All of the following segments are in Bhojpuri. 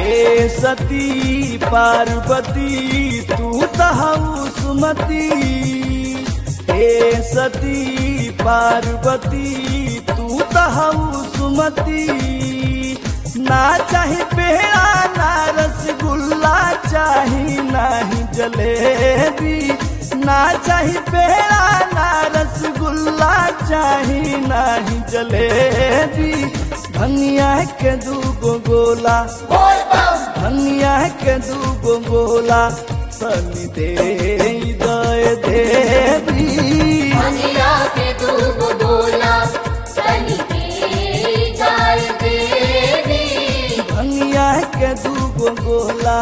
हे सती पार्वती तू तहु सुमति हे सती पार्वती तू तहु सुमति ना चाही पेड़ा ना रसगुल्ला चाही नाही जलेबी ना चाही पेड़ा ना रसगुल्ला चाही नाही जलेबी भंगिया के दूगो गोला भंगिया के दूगो गोला तनी दे दय देवी मनिया के दूगो गोला तनी के जाय देवी भंगिया के दूगो गोला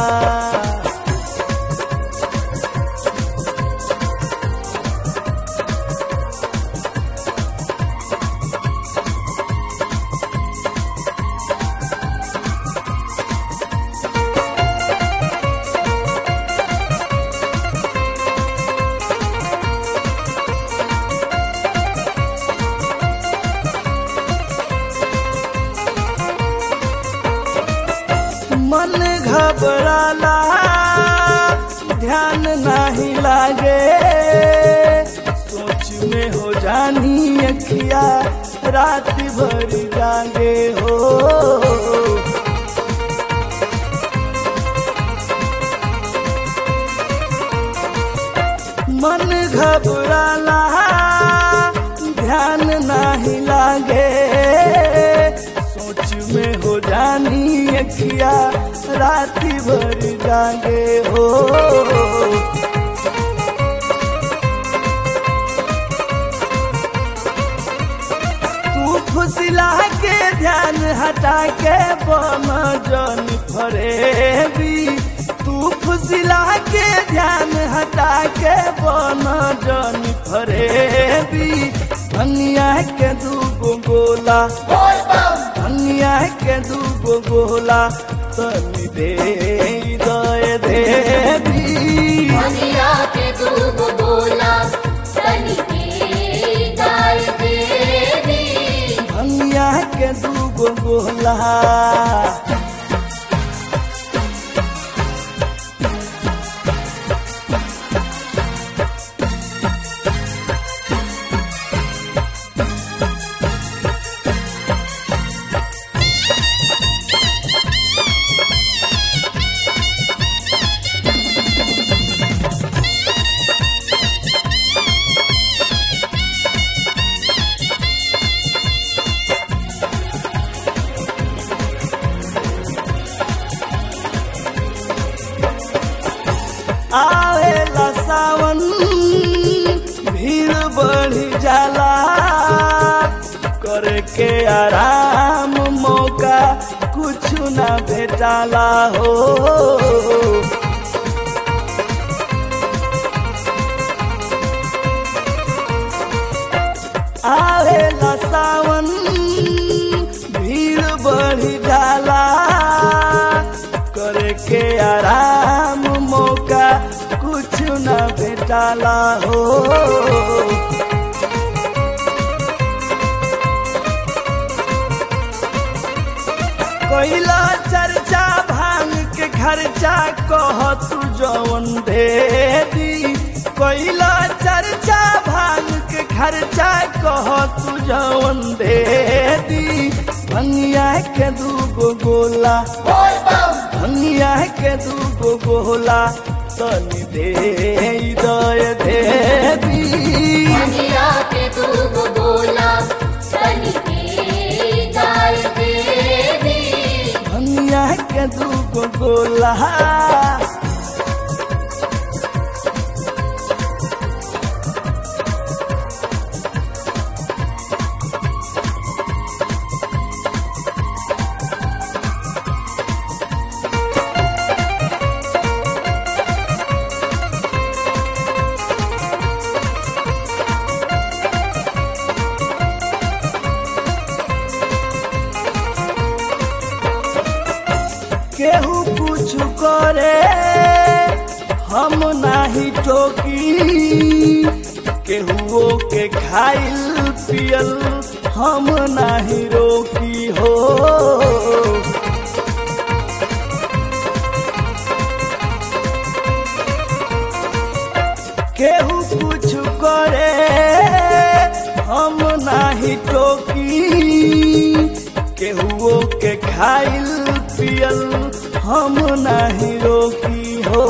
मन घबराला ध्यान नहीं लागे सोच में हो जानी अखिया रात भर जागे हो मन घबराला ध्यान नहीं लागे सोच में हो जानी अखिया राती भर जागे हो तू फुसला के ध्यान हटा के बम जन फरेबी तू फुसला के ध्यान हटा के बम जन फरेबी भंगिया के दूगो गोला भंगिया के दूगो गोला तनी दे दय देवी मनिया के दूगो गोला तनी के जाय देवी भंगिया के दूगो गोला आवेला सावन भीड़ बढ़ जाला करके आराम मौका कुछ ना भेटाला हो आवेला सावन भीड़ बढ़ जाला करके आराम मौका कुछ न भेटाला हो कोइला चर्चा भांग के खर्चा कह तू जवन दे दी कोइला चर्चा भांग के खर्चा कह तू जवन दे दी भंगिया के दूगो गोला भंगिया के दूगो गोला तनी दे दय देवी मनिया के दूगो गोला तनी के जाय देवी भंगिया के दूगो गोला केहू कुछ करे हम नाही टोकी केहुओ के खाइल पियल हम नाही रोकी हो नाही टोकी केहुओ के खाइल पियल हम नाही रोकी हो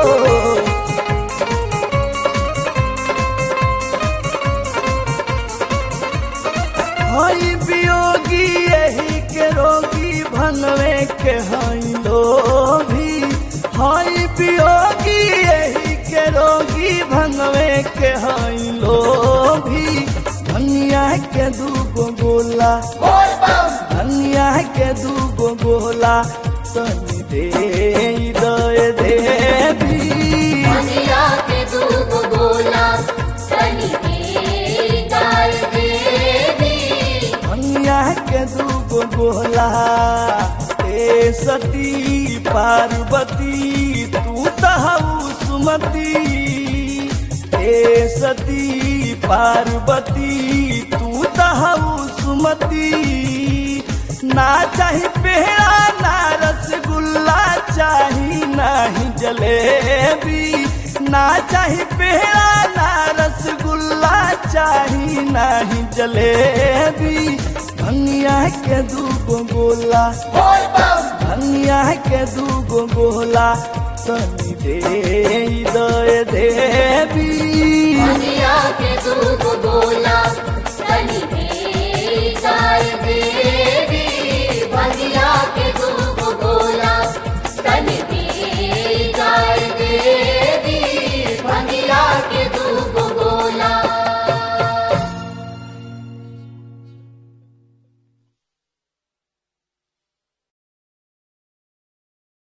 हई वियोगी यही के रोगी भनवे के हई लोभी हई वियोगी यही के रोगी भनवे के हई लोभी धनिया के दूगो गोला बोल बम धनिया के दूगो गोला तनी दे दे देवी धनिया के दूब गोला तनी के गाय देवी धनिया के दूगो गोला ए सती पार्वती तू तहु सुमति ए सती पार्वती तू तहु सुमति ना चाही पेड़ा ना रसगुल्ला चाही नाही जलेबी ना चाही पेड़ा ना रसगुल्ला चाही नाही जलेबी धनिया के दूगो गोला बोल बम धनिया के दूगो गोला तनी दे दे देवी धनिया के दूब गोला